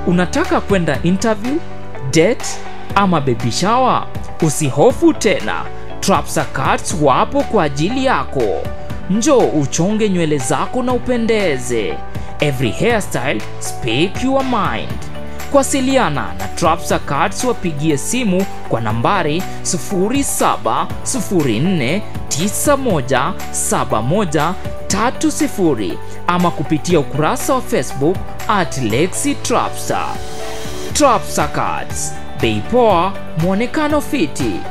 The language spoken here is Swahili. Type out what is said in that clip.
Unataka kwenda interview, date ama baby shower? Usihofu tena, Trapsa Cuts wapo kwa ajili yako. Njoo uchonge nywele zako na upendeze. Every hairstyle speak your mind. Kuwasiliana na Trapsa Cuts wapigie simu kwa nambari 0704917130 ama kupitia ukurasa wa Facebook at Lexi Trapsa. Trapsa Cuts, bei poa, mwonekano fiti.